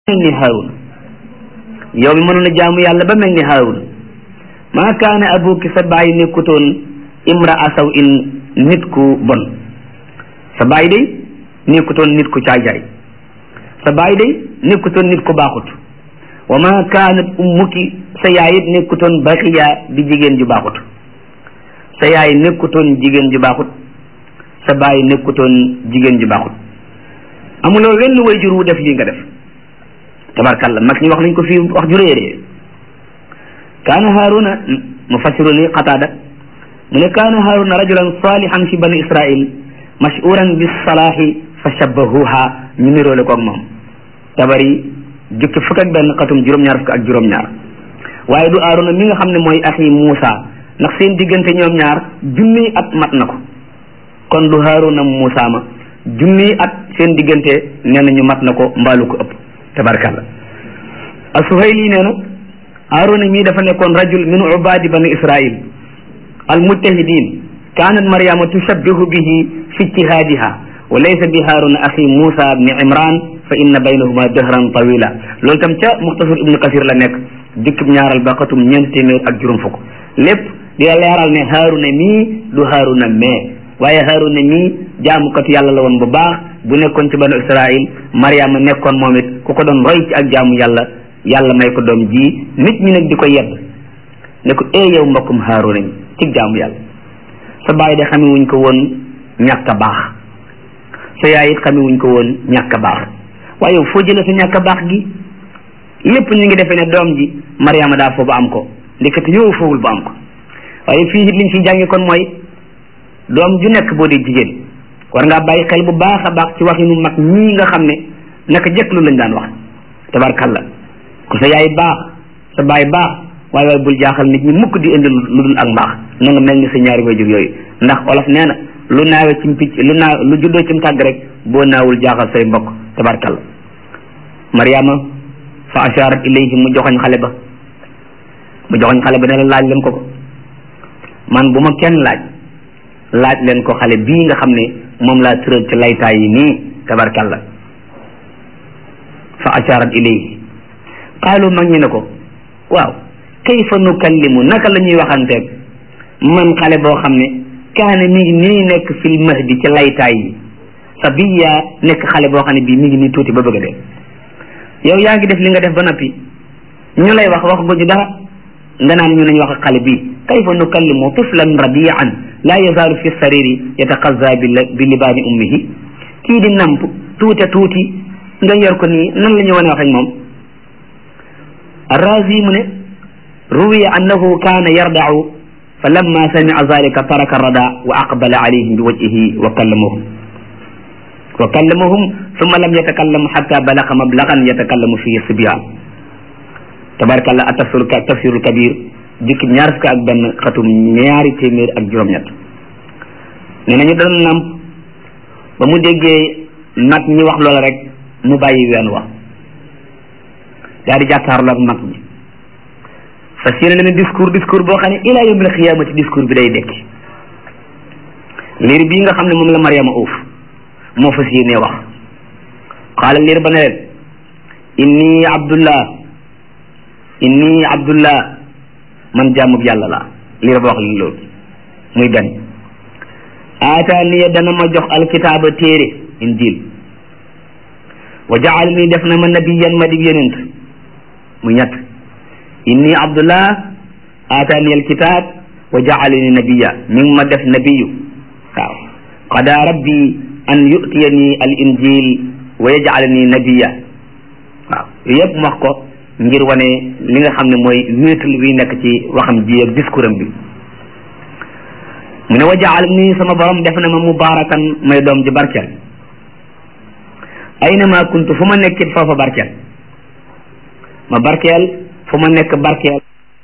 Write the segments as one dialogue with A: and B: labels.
A: mel ni Haaruna yow mi mënoon a jaamu yàlla ba mel ni Haaruna maa kaana abuki sa baay nekkutoon imra asaw in nit ku bon sa baay day nekkutoon nit ku caajaay sa baay day nekkutoon nit ku baaxut wa maa kaanat ummuki sa yaay it nekkutoon baxiya di jigéen ju baaxut sa yaay nekkutoon jigéen ju baaxut sa baay nekkutoon jigéen ju baaxut amuloo wenn way jur wu def lii nga def tabarkalla mag ñi wax nañ ko fii wax ju réeree kaana haaruna mufassiru ni qataada mu ne kaana haaruna rajulan salihan fi bani israil mashhuran bis salaahi fa shabbahuha ñu niroole koog moom tabari jukki fukk ak benn xatum juróom-ñaar fukk ak juróom-ñaar waaye du haaruna mi nga xam ne mooy axi Muusa ndax seen diggante ñoom ñaar junniy at mat na ko kon du haaruna Muusa ma junniy at seen diggante nee na ñu mat na ko mbaalu ko ëpp tabarkalla as-Suhayli nee na Haaruna mii dafa nekkoon rajul min ubaadi bani Israil al mujtahidin kaanat Maryama tushabbihu bihi fi ijtihaadiha wa laysa bi Haaruna axi Muusa bni Imran fa inna baynahuma dahran tawila loolu tam ca Muxtasar Ibnu Kasir la nekk dikkib ñaaral ba xatum ñeent téeméer ak juróom fukk lépp di la leeral ne Haaruna mii du Haaruna mais waaye Haaruna mii jaamukatu yàlla la woon bu baax bu nekkoon ci banu Israil Mariama nekkoon moom it ku ko doon roy ci ak jaamu yàlla yàlla may ko doom ji nit ñi nag di ko yedd ne ko ee yow mbokkum Haaruna mi ci jaamu yàlla sa baay de xame wuñ ko woon ñàkk a baax sa yaay it xame wuñ ko woon ñàkk a baax waaye yow foo jëlee sa ñàkk a baax gi lépp ñu ngi defee ne doom ji Mariama daa foo ba am ko ndekete yow foowul ba am ko waaye fii it liñ fi jàngi kon mooy doom ju nekk boo dee jigéen war ngaa bàyyi xel bu baax a baax ci waxinu mag ñii nga xam ne naka jëkk lu lañ daan wax tabarkalla ku sa yaay baax sa baay baax waaye waaye bul jaaxal nit ñi mukk di indi lu dul ak mbaax na nga mel ni sa ñaari wayjur yooyu ndax olof nee na lu naawe cim picc lu naaw lu juddoo cim tàgg rek boo naawul jaaxal say mbokk tabarkalla mariama fa asharat ilayhi mu joxoñ xale ba mu joxoñ xale ba ne la laaj leen ko ko man bu ma kenn laaj laaj leen ko xale bii nga xam ne moom laa tëral ci laytaay yi nii tabarkalla fa asharat ilayhi qaalu mag ñi ne ko waaw kayfa nukallimu naka la ñuy waxanteeg man xale boo xam ne kaane mi ngi nii nekk fil mahdi ci laytaay yi sabiya nekk xale boo xam ne bii mi ngi nii tuuti ba bëgg a dee yow yaa ngi def li nga def ba noppi ñu lay wax wax guñu dara nga naan ñu nañ wax xale bii kayfa nukallimu tiflan rabian laa yazaalu fi sariri yataqazza bi libaani ummihi kii di namp tuuta tuuti nga yor ko nii nan la ñu wane wax ak moom arrazi mu ne ruwiya annahu kaana yardau fa lamma samia zalika taraka rada wa aqbala alayhim bi wajhihi wa kallamahum wa kallamahum summa lam yatakallam xatta balaga mablagan yatakallamu fihi sibyan tabarakallah atafsirul tafsirul kabir jukki ñaar fukk ak benn xatum ñaari téeméer ak juróom-ñett nee nañu doon namp ba mu déggee mag ñi wax loola rek mu bàyyi ween wax daal di jàkkaarloo ak mag ñi fas yéene leen discours discours boo xam ne ilaa yawmil xiyaamati discours bi day dekki liir bii nga xam ne moom la Mariama uuf moo fas yéene wax xaala liir ba ne leen inni abdullah inni abdullah man jaamub yàlla la liir ba wax li loolu muy benn aataaniya dana ma jox alkitaaba téere injil wa jaalani def na ma nabiyan ma di yonent mu ñett inni abdullah aataani alkitab wa jaalani nabiya mi ngi ma def nabiyu waaw qada rabbi an yutiyani al injil wa yajalani nabiya waaw yooyu yëpp mu wax ko ngir wane li nga xam ne mooy wéetal bi nekk ci waxam ji ak discours am bi mu ne wa jaalani sama borom def na ma mubarakan may doom ji barkeel ayna ma kuntu fu ma nekkit foofa barkeel ma barkeel fu ma nekk barkeel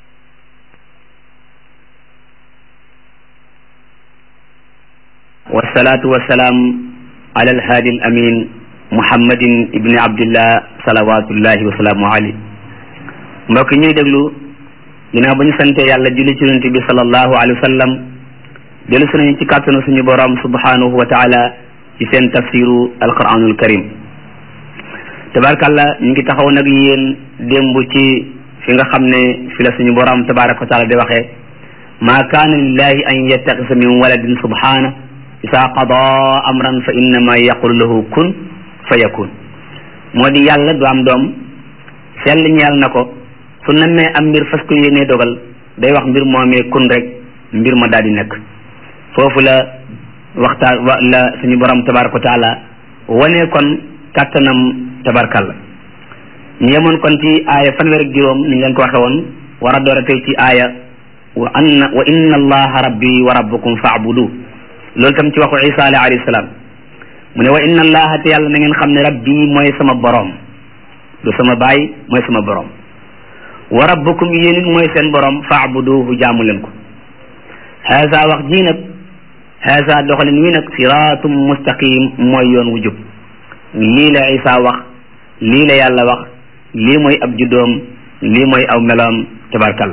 A: wasalaatu wasalaam ala alhaadi al amin muhammadin ibni abdillah salawatullahi wasalaamu alayhi mbokk ñuy déglu ginnaaw ba ñu sante yàlla julli ci yonent bi sallallahu alayhi wa sallam dellu si nañu ci kàttanu suñu borom subhanahu wa taala ci seen tafsiru alquranul karim tabarkalla ñu ngi taxaw nag yéen démb ci fi nga xam ne fi la suñu borom tabaraka wa taala di waxee ma kaana lillahi an yattaxisa min waladin subhana isa qada amran fa innama yaqulu lahu kun fa yakun moo di yàlla du am doom sell ñeel na ko su nammee am mbir fas ko yéenee dogal day wax mbir moomee kun rek mbir ma daal di nekk foofu la waxtaan wa la suñu borom tabaraka wa taala wane kon kàttanam tabarkalla ñu yemoon kon ci aaya fanweer ak juróom ni ñu leen ko waxe woon war a doora tey ci aaya wa anna wa inna allaha rabbi wa rabbukum faabudu loolu tam ci waxu isa alayhi salaam mu ne wa inna allaha te yàlla na ngeen xam ne rabbi mooy sama borom du sama baay mooy sama borom wa rabbukum yéen it mooy seen borom faabuduhu jaamu leen ko haza wax ji nag haza doxalin wi nag siraatum mustaqim mooy yoon wu jub lii la isa wax lii la yàlla wax lii mooy ab juddoom lii mooy aw meloom tabarkalla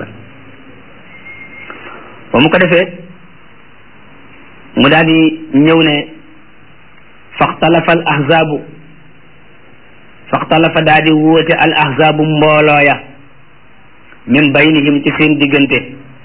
A: ba mu ko defee mu daal di ñëw ne faxtalafa al ahzaabu faxtalafa daal di wóote al ahzaabu mbooloo ya min baynihim ci seen diggante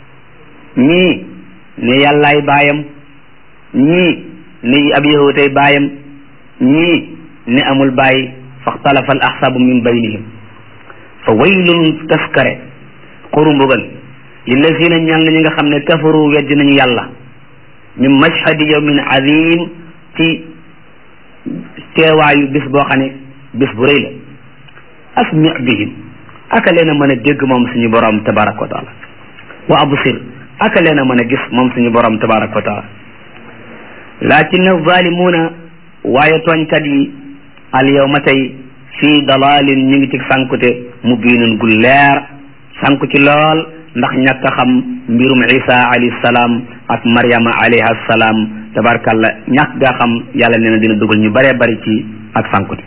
A: ñii ne yàllaay baayam ñii ne ab yahutay baayam ñii ne amul baay faxtalafa al ahzaabu min baynihim fa waylun taskare xuru mbugal lillazina ñal na ñi nga xam ne kafaru weddi nañu yàlla min mashhadi yawmin azim ci teewaayu bis boo xam ne bis bu rëy la asmi bihim aka leen a mën a dégg moom suñu borom tabaraka wa taala wa absir aka leen a mën a gis moom suñu borom tabaraka wa taala lakin zalimuuna waaye tooñkat yi al yawma tey fii dalalin ñu ngi ci sànkute mu biinun gu leer sànku ci lool ndax ñàkk a xam mbirum isa alayhi salaam ak maryama alayha salaam tabarkalla ñàkk gaa xam yàlla nee na dina dugal ñu bëree bëri ci ak sànkute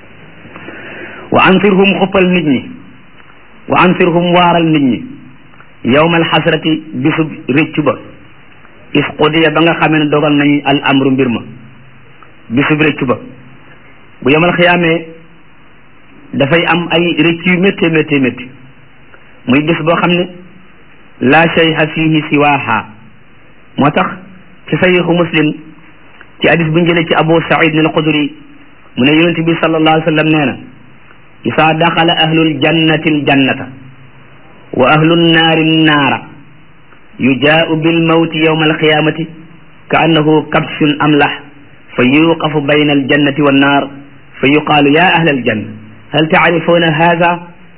A: wa anfirhum xuppal nit ñi wa anfirhum waaral nit ñi yawmal xasrati bisub réccu ba is qudiya ba nga xamee ne dogal nañ al amru mbir ma bisub réccu ba bu yawmal xiyaamee dafay am ay rëcc yu métti métti métti muy bis boo xam ne la shayha fihi siwaha moo tax ci sahihu muslim ci hadis bu njëlee ci abu said al xudri mu ne yonente bi sallallahu alayhi wa sallam nee na isa daxala ahlul jannati al jannata wa ahlun naari naara yujaau bil mawti yawma al qiyamati ka annahu kabshun amlah fa yuqafu bayna al jannati wan naar fa yuqaalu ya ahla al janna hal taarifuuna hada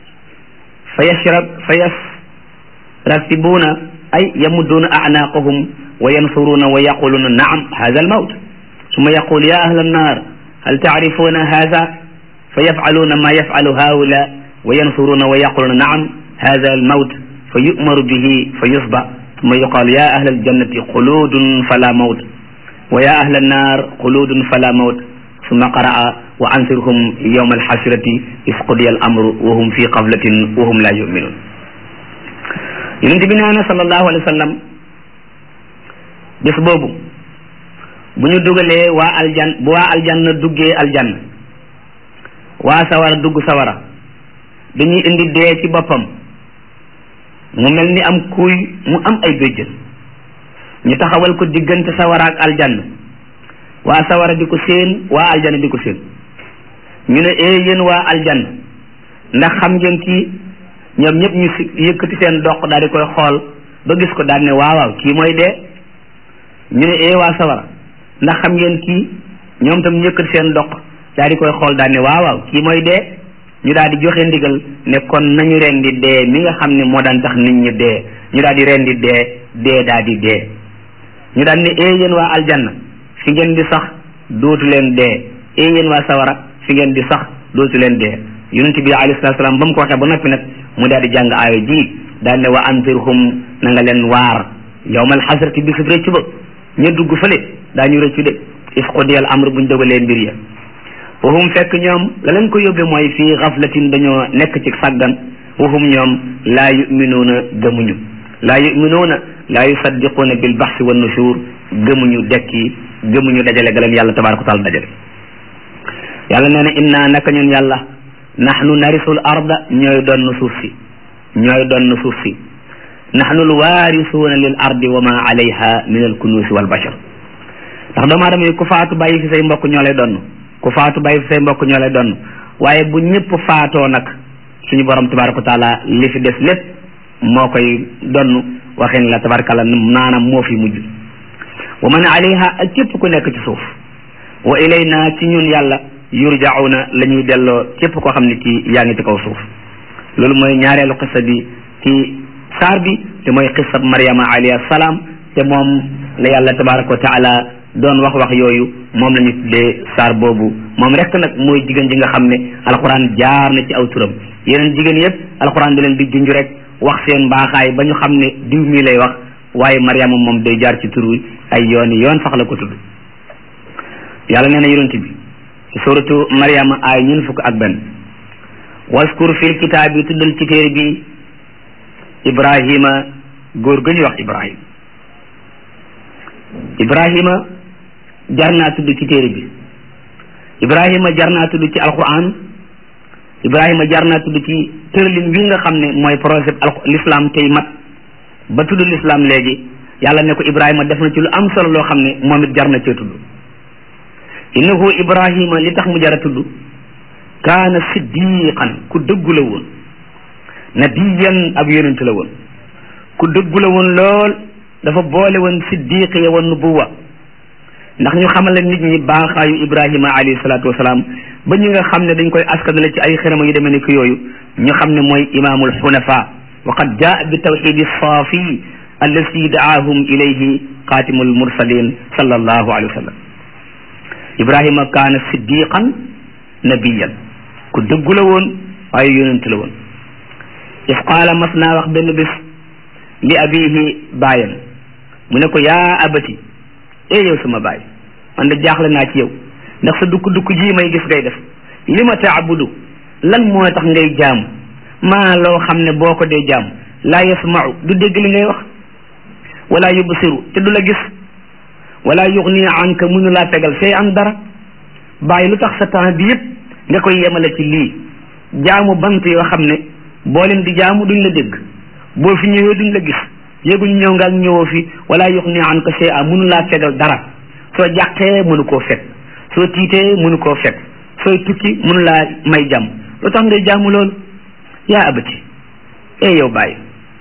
A: fa yashrab fa yasrasibuuna ay yamudduuna acnaaqahum wa yansuruuna wa yaquluuna naam hada almawt summa yaqul ya ahla annar hal taarifuuna hada fa yafcaluuna ma yafcalu haula wa yansuruuna wa yaquluuna naam hada almawt fa yu'maru bihi fa yusba summa yuqal ya ahla aljannati xuluudun fala mawt wa ya ahla annar xuluudun fala mawt summa qaraa wa ansirhum yawma alxasrati is qudiya al amru wa hum fi qaflatin wa hum la yuminun yonente bi nee na sallallahu alayhi wa sallam bés boobu bu ñu dugalee waa aljan bu waa aljanna duggee aljanna waa sawara dugg sawara dañuy indi dee ci boppam mu mel ni am kuuy mu am ay béjjën ñu taxawal ko diggante sawara ak aljanna waa sawara di ko séen waa aljanna di ko séen ñu ne ee yéen waa aljanna ndax xam ngeen kii ñoom ñëpp ñu si yëkkati seen doq daal di koy xool ba gis ko daal ne waaw waaw kii mooy dee ñu ne ee waa sawara ndax xam ngeen kii ñoom tam ñu yëkkati seen doq daal di koy xool daal ne waaw waaw kii mooy dee ñu daal di joxe ndigal ne kon nañu rendi dee mi nga xam ne moo daan tax nit ñi dee ñu daal di rendi dee dee daal di dee ñu daal ne ee yéen waa aljanna fi ngeen di sax dootu leen dee ee yéen waa sawara fi ngeen di sax dootu leen dee yonent bi alayhi salaatu salaam ba mu ko waxee ba noppi nag mu daal di jàng aaya ji daal ne wa anzirhum na nga leen waar yawmal xasrati bisub rëcc ba ña dugg fële daañu rëccu de is qudiyal amr buñ dogalee mbir ya wahum fekk ñoom la leen ko yóbbe mooy fii xaflatin dañoo nekk ci sàggan wahum ñoom laa yuminuuna gëmuñu laa yuminuuna laa yusaddiquuna bil baxsi wa nushur gëmuñu dekki gëmuñu dajale ga leen yàlla tabaraka wa taala dajale yàlla nee na inna naka ñun yàlla nahnu narisul arda ñooy donn suuf si ñooy donn suuf si nahnu alwaarisuuna lil ardi wa ma alayha min alkunuusi wal bashar ndax doomu aadama yi ku faatu bàyyi fi say mbokk ñoo lay donn ku faatu bàyyi fi say mbokk ñoo lay donn waaye bu ñëpp faatoo nag suñu borom tabaraka wa taala li fi des lépp moo koy donn waxin la tabarakalla naanam moo fi mujj wa man alayha ak képp ku nekk ci suuf wa ilayna ci ñun yàlla yurjauna la ñuy delloo képp koo xam ne kii yaa ngi ci kaw suuf loolu mooy ñaareelu xissa bi ci saar bi te mooy xissab Maryama alayhi salaam te moom la yàlla tabaraka wa taala doon wax wax yooyu moom la ñu tuddee saar boobu moom rek nag mooy jigéen ji nga xam ne alxuraan jaar na ci aw turam yeneen jigéen yëpp alxuraan di leen di junj rek wax seen mbaaxaay ba ñu xam ne diw mii lay wax waaye Maryama moom day jaar ci tur wi ay yooni yoon sax la ko tudd yàlla nee na yonent bi ci suratu Maryama ay ñun fukk ak benn waskur fil kitaab bi tuddal ci téere bi Ibrahima góor ga ñuy wax Ibrahima Ibrahima jar naa tudd ci téere bi Ibrahima jar naa tudd ci alquran Ibrahima jar naa tudd ci tëralin wi nga xam ne mooy projet al l'islam tey mat ba tudd l'islam léegi yàlla ne ko Ibrahima def na ci lu am solo loo xam ne moom it jar na cee tudd innahu Ibrahima li tax mu jar a tudd kaana siddiqan ku dëggu la woon nabiyan ab yonent la woon ku dëggu la woon lool dafa boole woon siddiq ya woon nubuwa ndax ñu xamal la nit ñi baaxaayu Ibrahima alayhi salaatu wasalaam ba ñi nga xam ne dañ koy askanale ci ay xërama yu demee ni ko yooyu ñu xam ne mooy imaamul xunafa wa qad jaa bi tawxidi saafi allati daahum ilayhi xaatimul mursalin sallallahu alayhi wa sallam Ibrahima kaana siddiqan nabiyan ku dëggu la woon waaye yonent la woon if qaala mas naa wax benn bés li abihi baayam mu ne ko yaa abati ee yow sama baay man de jaaxle naa ci yow ndax sa dukk dukk ji may gis ngay def li ma taabudu lan moo tax ngay jaamu maa loo xam ne boo ko dee jaamu laa yasmau du dégg li ngay wax wala yubsiru te du la gis wala yuxni anka mënu laa tegal fee am dara bàyyi lu tax sa temps bi yëpp nga koy yemale ci lii jaamu bant yoo xam ne boo leen di jaamu duñ la dégg boo fi ñëwee duñ la gis yéeguñ ñëw nga ak ñëwoo fi wala yuxni anka shay a mënu laa fegal dara soo jàqee mënu koo fekk soo tiitee mënu koo fekk sooy tukki mënu laa may jàmm lu tax ngay jaamu loolu yaa abati ee yow bàyyi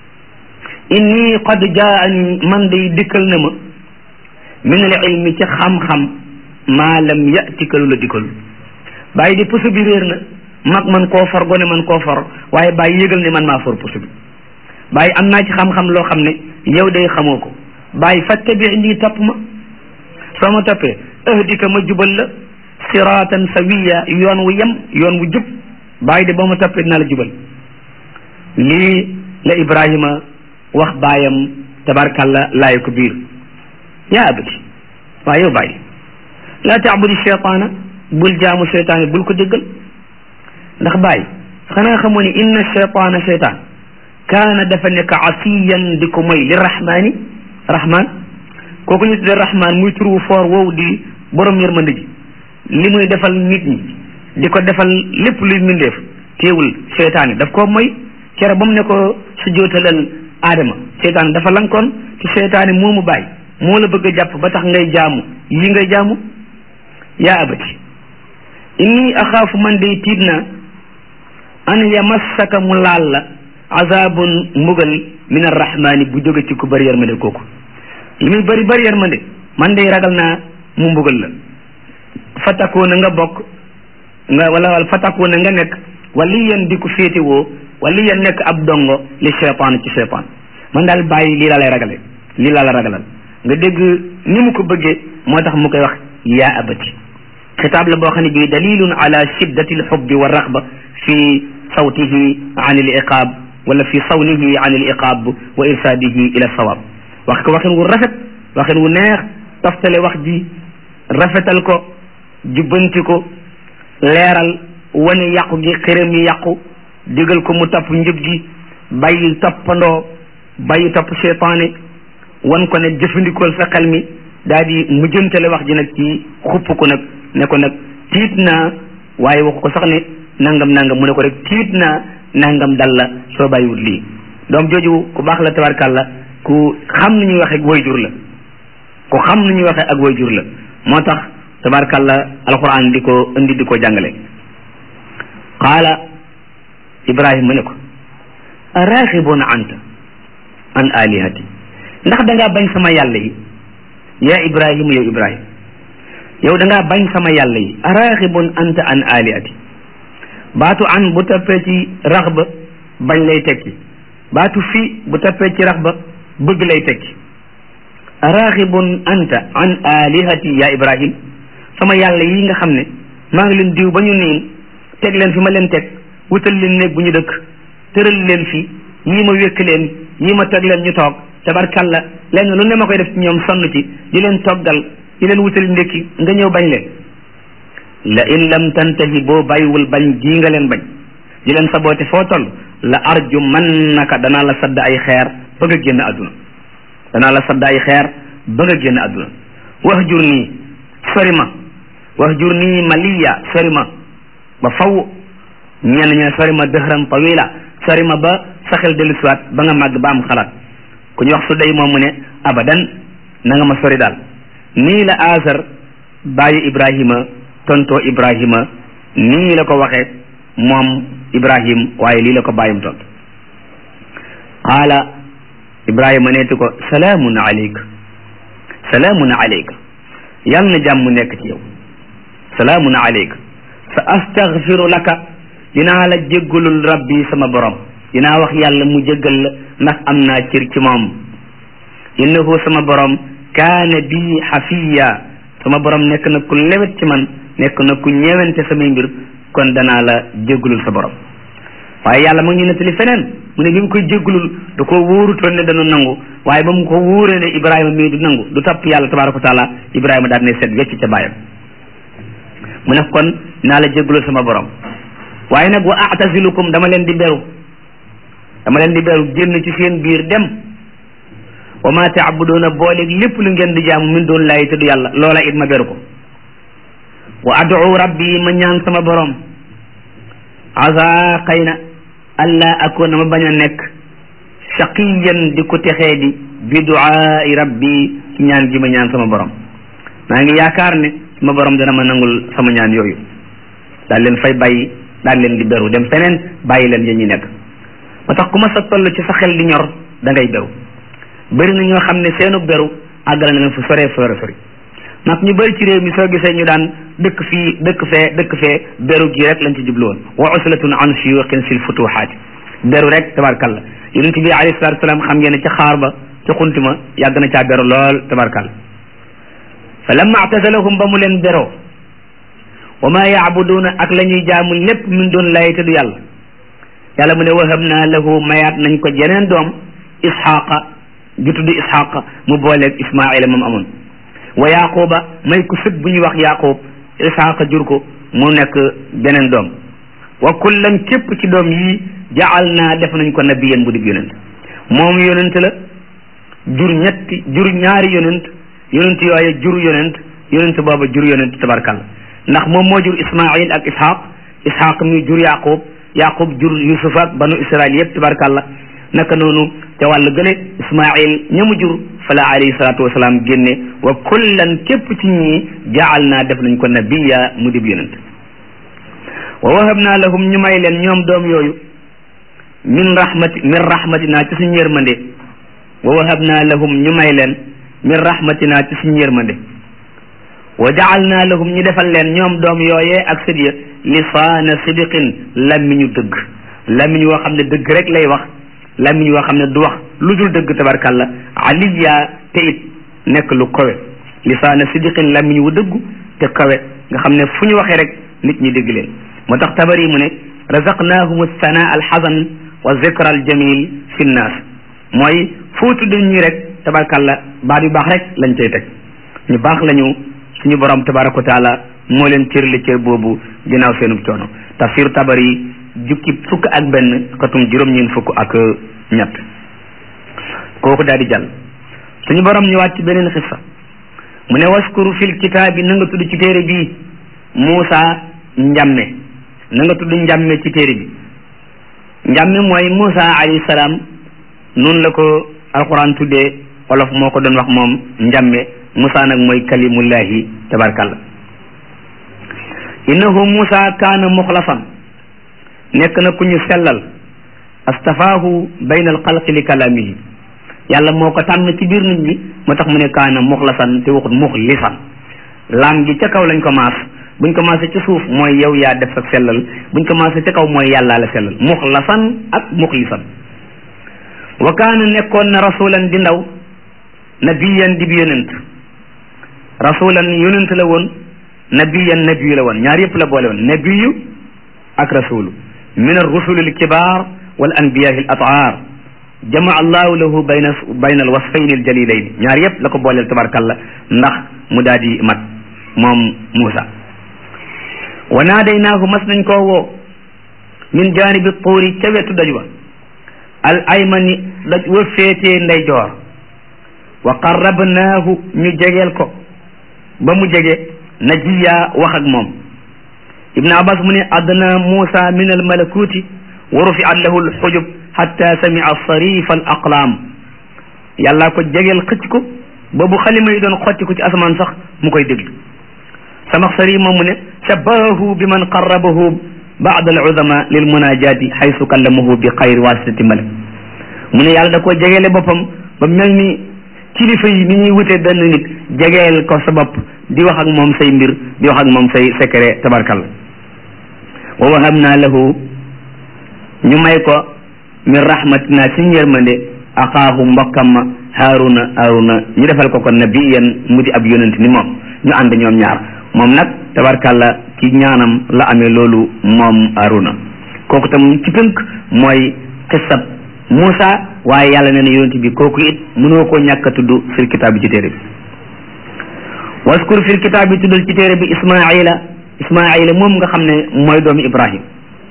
A: inni qad jaani man day dikkal na ma min al ilmi ci xam-xam maa lam yatika lu la dikkal bàyyi di puso bi réer na mag man koo for gone man koo for waaye bàyyi yëgal ne man maa for puso bi bàyyi am naa ci xam-xam loo xam ne yow day xamoo ko bàyyi fattabi nii topp ma soo ma toppee ahdika ma jubal la siratan sawiya yoon wu yem yoon wu jub bàyyi de boo ma toppee dinaa la jubal lii la Ibrahima wax baayam tabarkalla laay ko biir yaa abati waaw yow bàyyi laa taabudi cheytaana bul jaamu cheytaan bul ko déggal ndax bàyyi xanaa xamoo ni inna cheytaana cheytaan kaana dafa nekk asiyan di ko moy li rahmaani rahmaan kooku ñu tuddee rahmaan muy turu foor woowu di borom yërmande ji li muy defal nit ñi di ko defal lépp luy mbindeef teewul cheytaan yi daf koo moy kere ba mu ne ko su jootalal aadama cheytaan dafa lankoon te cheytaan yi moomu bàyyi moo la bëgg a jàpp ba tax ngay jaamu yi ngay jaamu yaa abati inni axaafu man day tiit na an yamassaka mu laal la azabun mbugal min arrahmani bu jóge ci ku bëri yërmande kooku li muy bëri bëri yërmande man day ragal naa mu mbugal la fatakoona nga bokk nga wala wala fatakoona nga nekk waliyan di ko féetewoo waliyan nekk ab dongo li cheytaan ci cheytaan man daal bàyyi lii laa lay ragale lii laa la ragalal nga dégg ni mu ko bëggee moo tax mu koy wax yaa abati xitaab la boo xam ne bii dalilun ala shiddati alxubbi wa raxba fi sawtihi an al iqaab wala fi sawnihi an al iqaab wa irsaadihi ila sawaab wax ko waxin wu rafet waxin wu neex toftale wax ji rafetal ko jubbanti ko leeral wane yàqu gi xërëm yi yàqu digal ko mu topp njub gi bàyyi toppandoo bàyyi topp seytaane wan ko ne jëfandikool sa xel mi daal di mujjantale wax ji nag ci xupp ko nag ne ko nag tiit naa waaye waxu ko sax ne nangam nangam mu ne ko rek tiit naa nangam dal la soo bàyyiwut lii doom jooju ku baax la tabarkàlla ku xam ni ñuy waxee ak wayjur la ku xam ni ñuy waxee ak wayjur la moo tax tabarkàlla alquran di ko indi di ko jàngale qaala ibrahima ne ko araxibun anta an alihati ndax da ngaa bañ sama yàlla yi yaa ibrahima yow ibrahima yow da ngaa bañ sama yàlla yi araxibun anta an alihati baatu an bu tappee ci raxba bañ lay tekki baatu fi bu tappee ci raxba bëgg lay tekki araxibun anta an alihati yaa ibrahim sama yàlla yi nga xam ne maa ngi leen diw ba ñu niin teg leen fi ma leen teg wutal leen néeg bu ñu dëkk tëral leen fi yii ma wékk leen yii ma teg leen ñu toog tabarkalla lenn lu ne ma koy def ci ñoom sonn ci di leen toggal di leen wutal ndékki nga ñëw bañ leen la in lam tantahi boo bàyyiwul bañ gii nga leen bañ di leen saboote foo toll la arju man naka danaa la sadd ay xeer ba nga génn àdduna danaa la sadd ay xeer ba nga génn àdduna wax jur nii sori ma wax jur nii maliya sori ma ba faw ñenn ñu ne sori ma dëxran tawila sori ma ba saxel dellu siwaat ba nga màgg ba am xalaat ku ñu wax su day moom mu ne abadan na nga ma sori daal nii la asar bàyyi ibrahima tontoo ibrahima nii la ko waxe moom ibrahim waaye lii la ko bàyyim tont qaala ibrahima neeti ko salaamun aleyk salaamun aleyka yal na jàmm nekk ci yow salaamun aleyka sa astaghfiru laka dinaa la jéggalul rabbi sama borom dinaa wax yàlla mu jéggal la ndax am naa cër ci moom innahu sama borom kaana bi xafiya sama borom nekk na ku lewet ci man nekk na ku ñeewante samay mbir kon danaa la jéggalul sa borom waaye yàlla mu ngi ñu nettali feneen mu ne bi mu koy jéggalul da ko wóorutoon ne dana nangu waaye ba mu ko wóoree ne Ibrahima mii du nangu du topp yàlla tabaraka wa taala Ibrahima daal ne seet wecc ca bàyyam mu ne kon naa la jéggalul sama borom waaye nag wa atazilukum dama leen di beru dama leen di beru génn ci seen biir dem wa ma taabuduuna booleeg lépp lu ngeen di jaamu min doon laay tudd yàlla loola it ma beru ko wa adu rabbi ma ñaan sama borom asa xëy na allah akoona ma bañ a nekk shaqiyan di ko texee di bi duaai rabbi ci ñaan gi ma ñaan sama borom maa ngi yaakaar ne sama borom dana ma nangul sama ñaan yooyu daal leen fay bàyyi daal leen di beru dem feneen bàyyi leen ya ñu nekk ba tax ku ma sa toll ci sa xel di ñor da ngay beru bëri na ñoo xam ne seenu beru àggale na leen fu soree sore sori nag ñu bëri ci réew mi soo gisee ñu daan dëkk fii dëkk fee dëkk fee beru gi rek lañ ci jublu woon wa uslatun an shuyuqin fil futuhaati beru rek tabarkalla yonent bi alayhi salatu salaam xam ngeen ne ca xaar ba ca xunti ma yàgg na caa beru lool tabarkalla fa lamma atazalahum ba mu leen beroo wa ma yaabuduuna ak la ñuy jaamu lépp min doon lay te du yàlla yàlla mu ne wahab naa lahu mayaat nañ ko jeneen doom isxaqa ju tudd isxaqa mu booleeg ismaila moom amoon wa yaquba may ko sët bu ñuy wax yaqub isxaqa jur ko mu nekk beneen doom wa kullan képp ci doom yii jaal naa def nañ ko nabiyan bu dig yonent moom yonent la jur ñetti jur ñaari yonent yonent yooye jur yonent yonent booba jur yonent tabarkalla ndax moom moo jur ismail ak ishaq ishaq mi jur yaqub yaqub jur yusuf ak banu israil yëpp tabarkalla naka noonu te wàllu gële ismail ñamu jur fala alayhi salatu wasalaam génne wa kullan képp ci ñii jaal naa def nañ ko nabiya mu dib yonent wa wahab naa lahum ñu may leen ñoom doom yooyu min rahmati min rahmatina ci suñu yërmande wa wahab naa lahum ñu may leen min rahmatina ci suñu yërmande wa jaal naa lahum ñu defal leen ñoom doom yooyee ak sët ya lisaana sidiqin làmmiñu dëgg làmmiñ woo xam ne dëgg rek lay wax làmmiñ woo xam ne du wax lu dul dëgg tabarkalla aliya te it nekk lu kawe lisaana sidiqin làmmiñ wu dëggu te kawe nga xam ne fu ñu waxee rek nit ñi dégg leen moo tax tabari mu ne razaqnahum sana alxasan wa zikra aljamil fi nnaas mooy foo tudd ñi rek tabarkalla baat yu baax rek lañ cay teg ñu baax lañu suñu borom tabaraka wa taala moo leen cërli cër boobu ginnaaw seenub coono tafsir tabari jukki fukk ak benn xatum juróom-ñeen fukk ak ñett kooku daal di jàll suñu borom ñëwaat ci beneen xissa mu ne waskuru fil kitaabi na nga tudd ci téere bii Muusa njàmme na nga tudd njàmme ci téere bi njàmme mooy Moussa alayhi salaam noonu la ko alquran tuddee wolof moo ko doon wax moom njàmme Moussa nag mooy kalimullahi tabarkalla innahu Moussa kaana muxlasan nekk na ku ñu sellal astafaahu bayna alxalqi li kalamihi yàlla moo ko tànn ci biir nit ñi moo tax mu ne kaana muxlasan te waxut muxlisan laam gi ca kaw lañ ko maas buñ ko maasee ci suuf mooy yow yaa def ak sellal buñ ko maasee ca kaw mooy yàllaa la sellal muxlasan ak muxlisan wa kaana nekkoon na rasulan di ndaw nabiyan di bi yonent rasulan yonent la woon nabiyan nabiyu la woon ñaar yëpp la boole woon nabiyu ak rasulu min arrusuli alkibar wal anbiyahi al ataar jamaa allahu lahu bayna bayna alwasfayni aljalilayni ñaar yëpp la ko booleel tabarkalla ndax mu daal di mat moom Muusa wa naadaynaahu mas nañ koo woo min janibi tuuri ca wetu daj wa al aymani daj wa féetee ndeyjoor wa qarrabnaahu ñu jegeel ko ba mu jege najiya wax ak moom ibn abbas mu ne adna Muusa min al malakuti wa rufiat lahu al xujub xatta samia sarif al aqlaam yàlla ko jegeel xëcc ko ba bu xalima yi doon xotti ko ci asamaan sax mu koy déglu samaxsari moom mu ne shabahahu bi man qarrabahu baad al udama lil munajati xaysu kallamahu bi xayri wasitati malik mu ne yàlla da koo jegeele boppam ba mel ni kilifa yi ni ñuy wutee benn nit jegeel ko sa bopp di wax ak moom say mbir di wax ak moom say secret tabarkalla wa wahabna lahu ñu may ko min rahmatina ci yërmande axaahu mbokkam ma haaruna haaruna ñu defal ko ko nabiyan mu di ab yonent ni moom ñu ànd ñoom ñaar moom nag tabarkalla ci ñaanam la amee loolu moom haaruna kooku tam ci tënk mooy xisab Muusa waaye yàlla nee na yonent bi kooku it mënoo koo ñàkk a tudd fil kitaab bi ci téere bi waskur fil kitaab bi tuddal ci téere bi ismaila ismaila moom nga xam ne mooy doomu ibrahim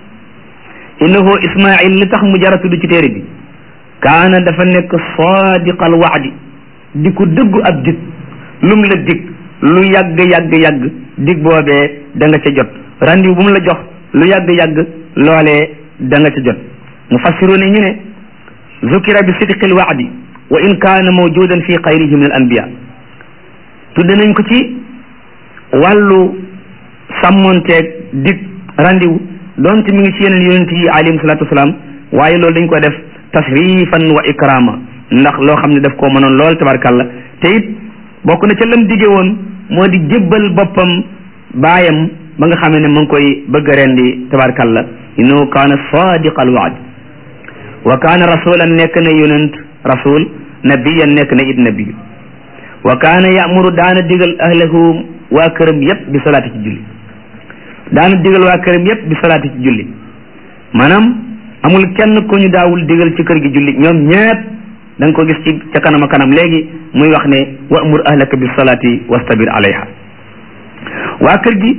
A: innahu ismail li tax mu jara tudd ci téere bi kaana dafa nekk sadiqal waadi di ko dëggu ab dig lum la dig lu yàgg yàgg yàgg dig boobee da nga ca jot randiw bu mu la jox lu yàgg yàgg loolee da nga ca jot mufassiruna ñu ne zukira bi sidqil waadi wa in kaana mawjudan fi xayrihi min al anbiya tudde nañ ko ci wàllu sàmmonteeg dig randiw donte mi ngi ci yeneen yonent yi alayhim salaatu wasalaam waaye loolu dañ ko def tashrifan wa ikrama ndax loo xam ne daf koo mënoon lool tabarkalla te it bokk na ca lam dige woon moo di jébbal boppam baayam ba nga xamee ne mu ngi koy bëgg a rendi tabarkalla innahu kaana sadiqal waad wa kaana rasulan nekk na yonent rasul nabiyan nekk na it nabiyu wa kaana yamuru daana digal ahlahu waa këram yépp bi salaati ci julli daana digal waa këram yépp bi salaati ci julli maanaam amul kenn ku ñu daawul digal ci kër gi julli ñoom ñépp da nga ko gis ci ca kanam a kanam léegi muy wax ne wa amur ahlaka bi salaati wastabir alayha waa kër gi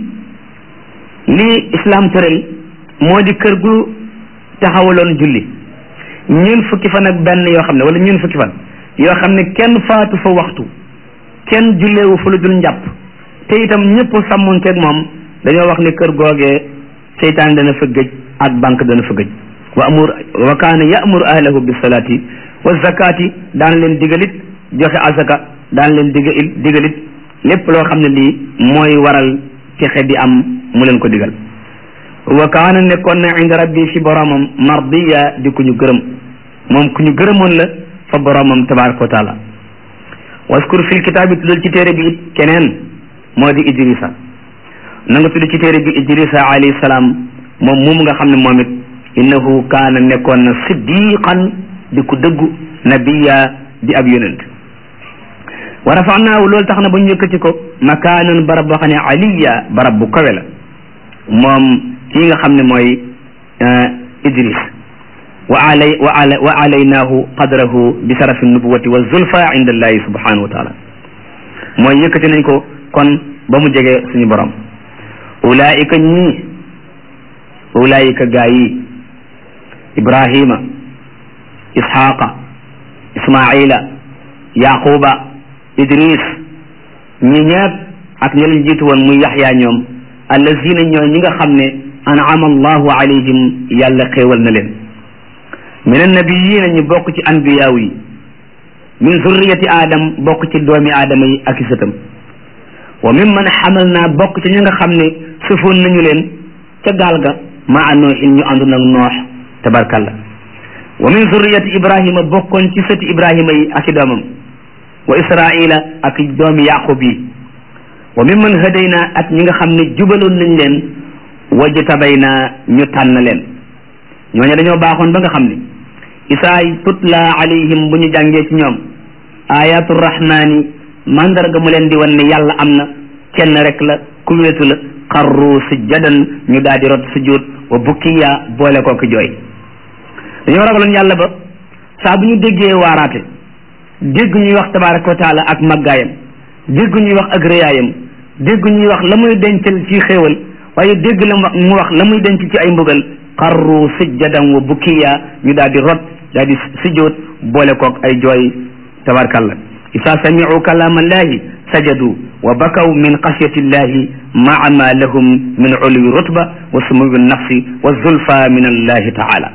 A: lii islam tëral moo di kër gu taxawaloon julli ñun fukki fan ak benn yoo xam ne wala ñun fukki fan yoo xam ne kenn faatu fa waxtu kenn julleewu fa lu dul njàpp te itam ñëpp sàmmonteeg moom dañoo wax ne kër googee seytaan dana fa gëj ak banque dana fa gëj wa amur wa kaana ya'muru ahlahu bis salaati wa zakati daan leen digalit joxe azaka daan leen diga digalit lépp loo xam ne lii mooy waral texe di am mu leen ko digal wa kaana nekkoon na inda rabbi fi boromam mardiya di ku ñu gërëm moom ku ñu gërëmoon la fa boromam tabaraka wa taala waskur fil kitaabi tuddal ci téere bi it keneen moo di idrisa na nga tudd ci téere bi idrisa alayhi salaam moom moom nga xam ne moom it innahu kaana nekkoon na siddiqan di ku dëggu nabiya di ab yonent wa rafanaahu loolu tax na ba ñu yëkkati ko makaanan barab boo xam ne aliya barab bu kawe la moom kii nga xam ne mooy idris wa alay wa ala wa alaynaahu qadrahu bi sarafi nubuwati wa zulfa inda allahi subhanahu wa taala mooy yëkkati nañ ko kon ba mu jege suñu borom ulaika ñii ulaika gaa yi ibrahima ishaqa ismaila yaquba idris ñi ñepp ak ña leen jiitu woon muy yaxya ñoom allazina ñooy ñi nga xam ne an'ama allahu alayhim yàlla xéewal na leen min annabiyina ñu bokk ci anbiyaaw yi min zurriyati aadam bokk ci doomi aadama yi ak i sëtam wa mimman xamal naa bokk ci ñi nga xam ne sëfoon nañu leen ca gaal ga maa nooxin ñu àndoon ak noox tabarkalla wa min zurriyati ibrahima bokkoon ci sëti ibrahima yi ak i doomam wa israila ak doomi yaqub yi wa mimman hadayna ak ñi nga xam ne jubaloon nañ leen wajtabayna ñu tànn leen ñooñu dañoo baaxoon ba nga xam ne isaay tutla alayhim bu ñu jàngee ci ñoom ayatu rahmani mandarga mu leen di wan ne yàlla am na kenn rek la ku wéetu la xarru sujjadan ñu daal di rot sujud wa bukkiya boole kooku jooy dañoo ragaloon yàlla ba saa bu ñu déggee waaraate dégg ñuy wax tabaraka wa taala ak màggaayam dégg ñuy wax ak rëyaayam dégg ñuy wax la muy dencal ci xéewal waaye dégg la mu wax la muy denc ci ay mbugal xarru sujjadan wa bukkiya ñu daal di rot daal di sujjoot boole kook ay jooy tabarakallah isa samicu kalaama allahi sajadu wa bakaw min xashyati illahi maa ma lahum min ulwi rutba wa sumuwi nafsi wa zulfa min allahi taala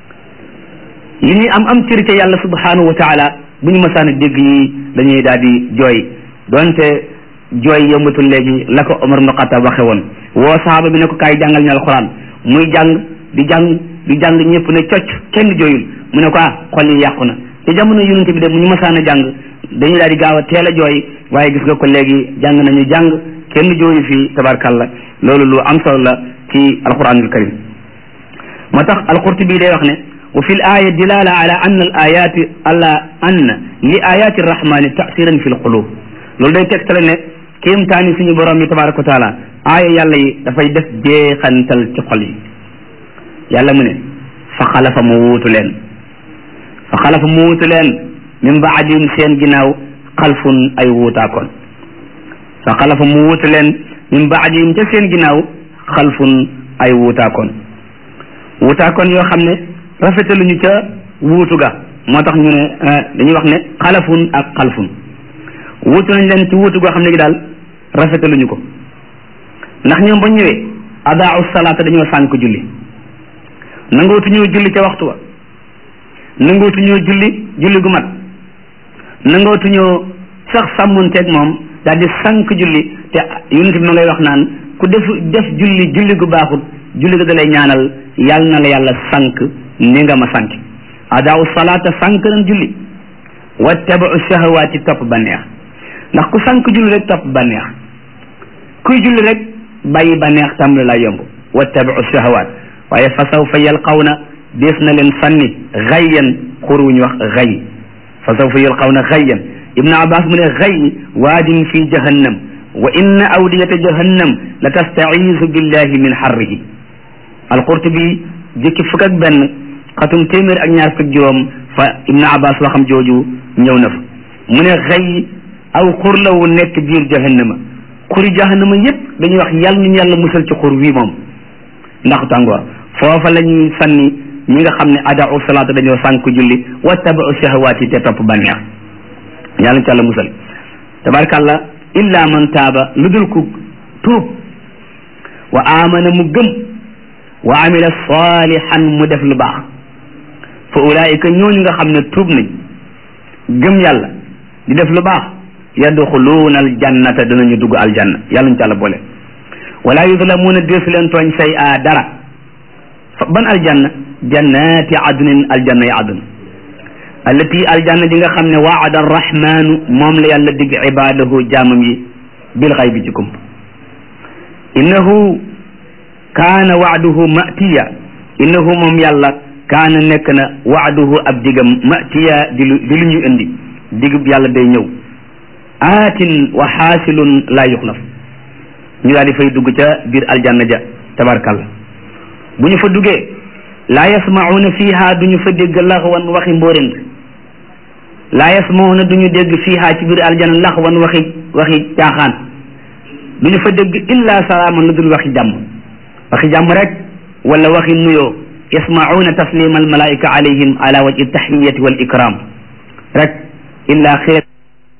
A: li ñuy am am cër ca yàlla subhanahu wa taala bu ñu mësaan a dégg yi dañuy daal di jooy donte jooy yombatul léegi la ko Omar ibn Xattaab waxe woon woo sahaaba bi ne ko kaay jàngal ñu alquran muy jàng di jàng di jàng ñëpp ne cocc kenn jooyul mu ne ko ah xol yi yàqu na te jamono yonente bi de mu ñu mësaan a jàng dañuy daal di gaaw a teel a jooy waaye gis nga ko léegi jàng nañu jàng kenn jooyu fii tabarkalla loolu lu am solo la ci alquranul karim moo tax alqurtubi day wax ne wa fi l aya dilala ala anna al ayati ala anna li ayati arrahmani tasiran fi l qulub loolu day tegtale ne kéemtaani suñu borom yi tabaraka wa taala aaya yàlla yi dafay def jeexantal ci xol yi yàlla mu ne fa xalafa mu wuutu leen fa xalafa mu wuutu leen min baadihim seen ginnaaw xalfun ay wuutaakoon fa xalafa mu wuutu leen min baadihim ca seen ginnaaw xalfun ay wuutaakoon wuutaakoon yoo xam ne rafetaluñu ca wuutu ga moo tax ñu ne dañuy wax ne xalafun ak xalfun wuutu nañ leen ci wuutu goo xam ne gi daal rafetaluñu ko ndax ñoom ba ñëwee adaau salaata dañoo sànk julli nangootu ñoo julli ca waxtu wa nangootu ñoo julli julli gu mat nangootu ñoo sax sàmmunteeg moom daal di sànk julli te yonent bi ma ngay wax naan ku def def julli julli gu baaxut julli ga da lay ñaanal yàlla na la yàlla sànk ni nga ma sànk adaau salaata sànk nañ julli wattabau shahawaati topp banneex ndax ku sànk julli rek topp banneex kuy julli rek bàyyi banneex tam la yomb wattabau shahawaat waaye fa sawfa yalqawna dees na leen sànni xayyan xur wu ñu wax xay fa sawfa yalqawna xayyan ibnu abbas mu ne xay waadin fi jahannam wa inna awdiyata jahannam la tastaizu billahi min xarrihi alqurtubi jëkki fukk ak benn xatum téeméer ak ñaar fukk juróom fa ibnu abbas waxam jooju ñëw na fa mu ne xay aw xur la wu nekk biir jahannama xuri jahannama yépp dañuy wax yàlla nañu yàlla musal ci xur wii moom ndax tàngoor foofa la ñuy sànni ñi nga xam ne adaau salaata dañoo sànk julli wattabau shahawaati te topp bànneex yàlla ci yàlla musal tabarkàllah illa man taaba lu dul ku tuub wa amana mu gëm wa amila salihan mu def lu baax fa ulaika ñooñu nga xam ne tuub nañ gëm yàlla di def lu baax yadxuluuna aljannata danañu dugg aljanna yàlla ñu ci yàlla boole wala yudlamuuna deesu leen tooñ say a dara fa ban aljanna jannati adnin aljanna yi adn allati aljanna ji nga xam ne waada arrahmanu moom la yàlla digg ibadahu jaamam yi bil xaybi ci kump innahu kaana waaduhu matiya innahu moom yàlla kaana nekk na waaduhu ab digam matiya di lu di lu ñu indi digub yàlla day ñëw aatin wa xaasilun laa yuxlaf ñu daal di fay dugg ca biir aljanna ja tabarkalla bu ñu fa duggee laa yasmauna fiha duñu fa dégg laxwan waxi mbóorent laa yasmauna duñu dégg fiha ci biir aljanna laxwan waxi waxi caaxaan duñu fa dégg illa salaaman lu dul waxi jàmm waxi jàmm rek wala waxi nuyoo yasmauna taslima almalaika alayhim ala wajhi tahiyati wal ikram rek illa xeer